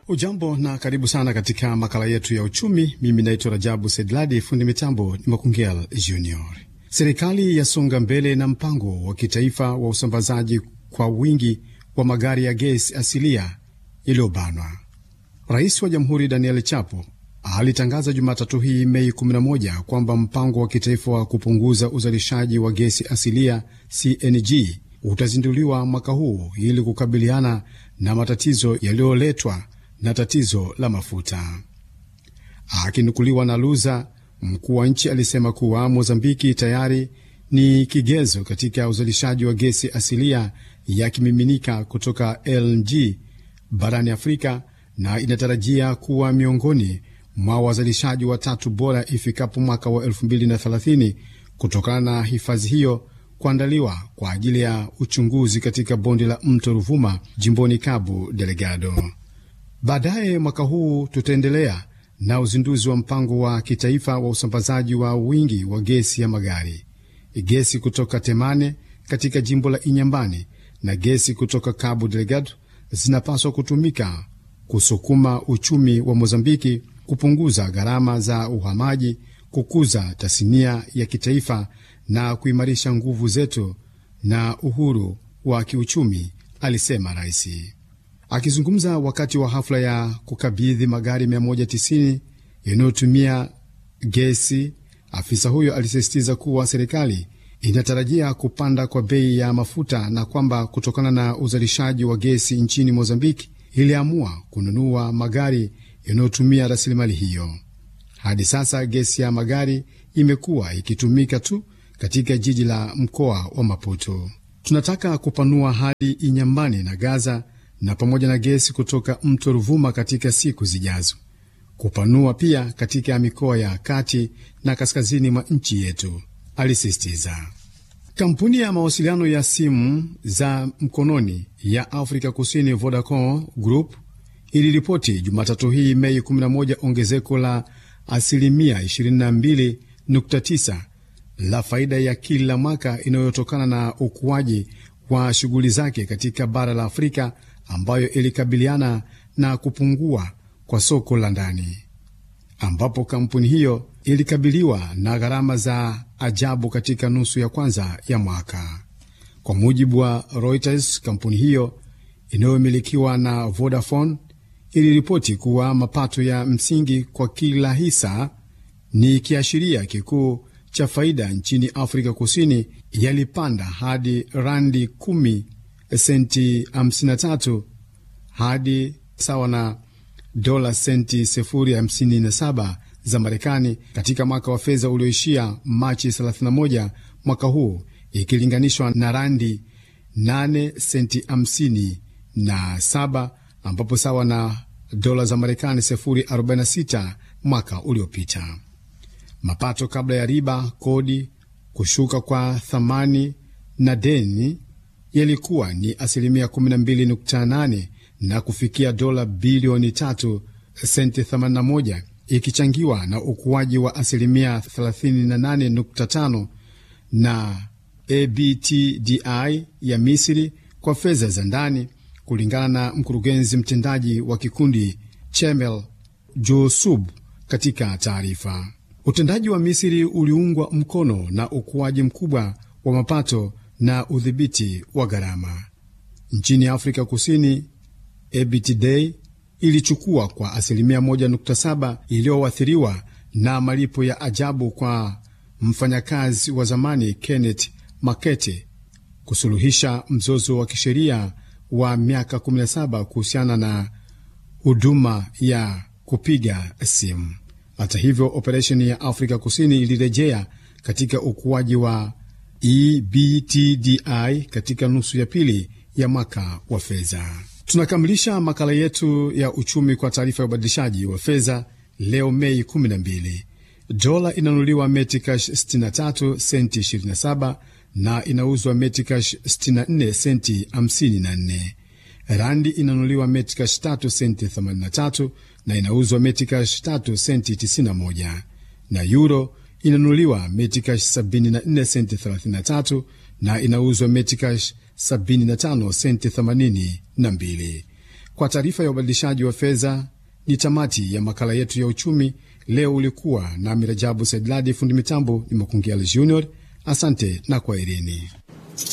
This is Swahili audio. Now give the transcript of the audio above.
Ujambo na karibu sana katika makala yetu ya uchumi. Mimi naitwa Rajabu Sedladi, fundi mitambo ni Makungel Junior. Serikali yasonga mbele na mpango wa kitaifa wa usambazaji kwa wingi wa magari ya gesi asilia iliyobanwa. Rais wa Jamhuri Daniel Chapo alitangaza Jumatatu hii Mei 11 kwamba mpango wa kitaifa wa kupunguza uzalishaji wa gesi asilia CNG utazinduliwa mwaka huu ili kukabiliana na matatizo yaliyoletwa na tatizo la mafuta. Akinukuliwa na Luza, mkuu wa nchi alisema kuwa Mozambiki tayari ni kigezo katika uzalishaji wa gesi asilia ya kimiminika kutoka LNG barani Afrika na inatarajia kuwa miongoni mwa wazalishaji watatu bora ifikapo mwaka wa 2030 kutokana na hifadhi hiyo kuandaliwa kwa ajili ya uchunguzi katika bonde la mto Ruvuma jimboni Cabo Delgado. Baadaye mwaka huu tutaendelea na uzinduzi wa mpango wa kitaifa wa usambazaji wa wingi wa gesi ya magari. Gesi kutoka Temane katika jimbo la Inyambani na gesi kutoka Cabo Delgado zinapaswa kutumika kusukuma uchumi wa Mozambiki, kupunguza gharama za uhamaji, kukuza tasnia ya kitaifa na kuimarisha nguvu zetu na uhuru wa kiuchumi, alisema rais. Akizungumza wakati wa hafla ya kukabidhi magari 190 yanayotumia gesi, afisa huyo alisisitiza kuwa serikali inatarajia kupanda kwa bei ya mafuta na kwamba kutokana na uzalishaji wa gesi nchini Mozambiki iliamua kununua magari yanayotumia rasilimali hiyo. Hadi sasa gesi ya magari imekuwa ikitumika tu katika jiji la mkoa wa Maputo. Tunataka kupanua hadi Inyambani na Gaza na pamoja na gesi kutoka mto Ruvuma katika siku zijazo, kupanua pia katika mikoa ya kati na kaskazini mwa nchi yetu, alisisitiza. Kampuni ya mawasiliano ya simu za mkononi ya Afrika Kusini Vodacom Group iliripoti Jumatatu hii Mei 11 ongezeko la asilimia 22.9 la faida ya kila mwaka inayotokana na ukuaji wa shughuli zake katika bara la Afrika ambayo ilikabiliana na kupungua kwa soko la ndani, ambapo kampuni hiyo ilikabiliwa na gharama za ajabu katika nusu ya kwanza ya mwaka. Kwa mujibu wa Reuters, kampuni hiyo inayomilikiwa na Vodafone iliripoti kuwa mapato ya msingi kwa kila hisa ni kiashiria kikuu cha faida nchini Afrika Kusini yalipanda hadi randi 10 senti 53 hadi sawa na dola senti 057 za Marekani katika mwaka wa fedha ulioishia Machi 31 mwaka huu ikilinganishwa na randi 8 senti 57 ambapo sawa na dola za Marekani 046 mwaka uliopita. Mapato kabla ya riba, kodi, kushuka kwa thamani na deni yalikuwa ni asilimia 12.8 na kufikia dola bilioni 3 senti 81 ikichangiwa na ukuaji wa asilimia 38.5 na ABTDI ya Misri kwa fedha za ndani, kulingana na mkurugenzi mtendaji wa kikundi Chemel Josub katika taarifa. Utendaji wa Misri uliungwa mkono na ukuaji mkubwa wa mapato na udhibiti wa gharama. Nchini Afrika Kusini, EBITDA ilichukua kwa asilimia 1.7 iliyoathiriwa na malipo ya ajabu kwa mfanyakazi wa zamani Kenneth Makete kusuluhisha mzozo wa kisheria wa miaka 17 kuhusiana na huduma ya kupiga simu. Hata hivyo, operesheni ya Afrika Kusini ilirejea katika ukuaji wa EBTDI katika nusu ya pili ya mwaka wa fedha. Tunakamilisha makala yetu ya uchumi kwa taarifa ya ubadilishaji wa fedha leo Mei 12. Dola inanunuliwa metikash 63 senti 27 na inauzwa metikash 64 senti 54. Randi inanunuliwa metikash 3 senti 83 na inauzwa metikash 3 senti 91, na euro inanunuliwa metikash 74 senti 33 na inauzwa metikash 75 senti 82. Kwa taarifa ya ubadilishaji wa fedha, ni tamati ya makala yetu ya uchumi leo. Ulikuwa nami Rajabu Saidladi, fundi mitambo ni Makungial Junior. Asante na kwaherini.